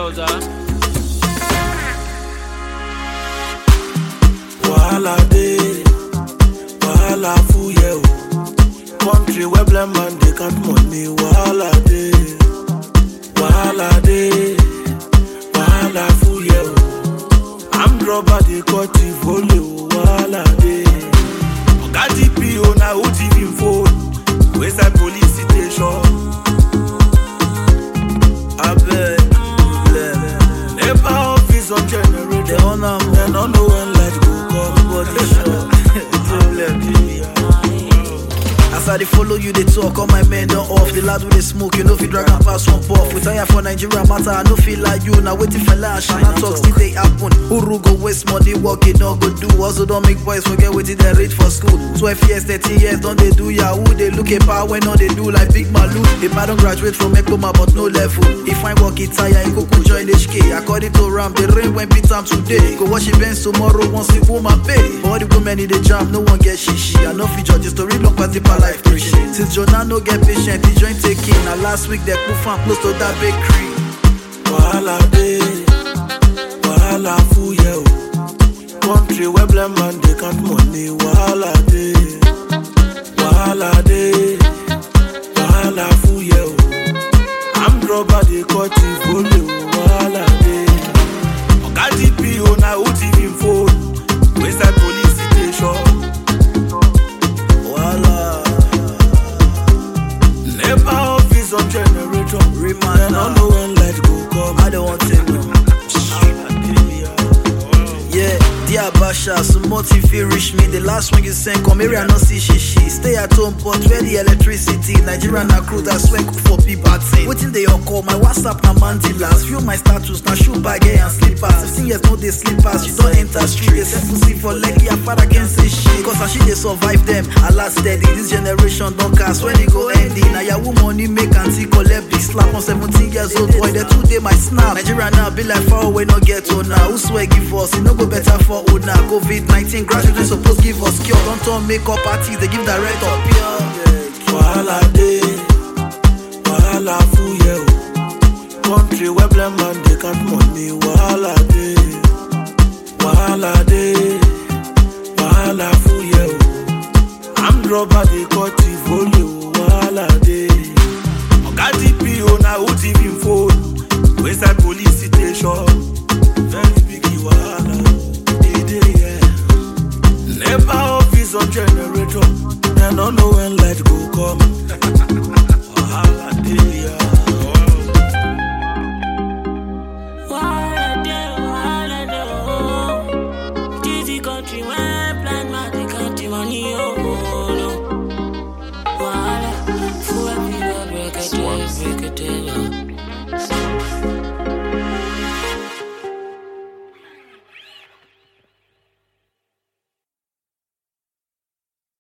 Rosa. Wahala dey, wahala full yeah o. Country where blind man dey count money, wahala dey, wahala dey, wahala full yeah o. Armed robber dey cut the volley o, wahala dey. Oga DPO na who thief him phone, wey side police station. Abeg, abeg, nepa office on generator. They on am, Dem no know when light go come. body sure. As I dey follow you, they talk, all my men don't off. The lad with the smoke, you know if you drag and pass one puff. We tire for Nigeria matter, I no feel like you. Now waiting for lash, and I talk still they happen. Uru go waste money, work it no go do. Also don't make boys forget what they reach for school. 12 years, 13 years, don't they do yahoo? They look at power when all they do like big malu. If I don't graduate from Ekoma, but no level. If I work it tire, you go go join HK. According to Ram, the rain when beat time today. Go wash your bench tomorrow, once the woman pay. All the women in the jam, no one get shishi. I know feature the story long pass the life preaching. Since Jonah no get patient, the joint taking. Now last week they put fan close to that bakery. Wahala dey, wahala full yeah o. Country where blind man dey count money, wahala dey, wahala dey, wahala full yeah o. Armed robber dey cut the volley o, wahala dey. Oga DPO na who thief him phone, wey side police station. Voila. Nepa office on generator. Remind Dem no know when light go come. I don't want to know. Yeah, dear Basha, so much if you reach me. The last one you sent, come here, I not see she she. Stay at home, but where the electricity? Nigeria na crude, I swear cook for people. Waiting they all call my WhatsApp na mandilas. View my status, na shoe bag eh, and slippers. 15 years no they slippers, you don't enter street. They send pussy for leg, your father can say shit. Cause as she they survive them, I last steady. This generation don't cast when it go ending. Now your money make and see collect big slap on 17 years old boy. The two day my snap. Nigeria now be like far away, no get to now. Who swear give us? It no go better for old now. COVID 19 graduates supposed give us cure. Don't turn makeup parties, they give direct up here. Wahala dey, wahala full yeah o. Country where blind man dey count money, wahala dey, wahala dey, wahala full yeah o. Armed robber dey cut the volley o, wahala dey. Oga DPO na who thief him phone, wey side police station. Very big wahala dey dey yeah. Nepa office on generator. Dem no know when light go come. Wahala dey ya. Wahala dey, wahala dey, oh. This the country where blind man dey count the money, oh, oh, no. Wahala, full everywhere, break it down, break it down.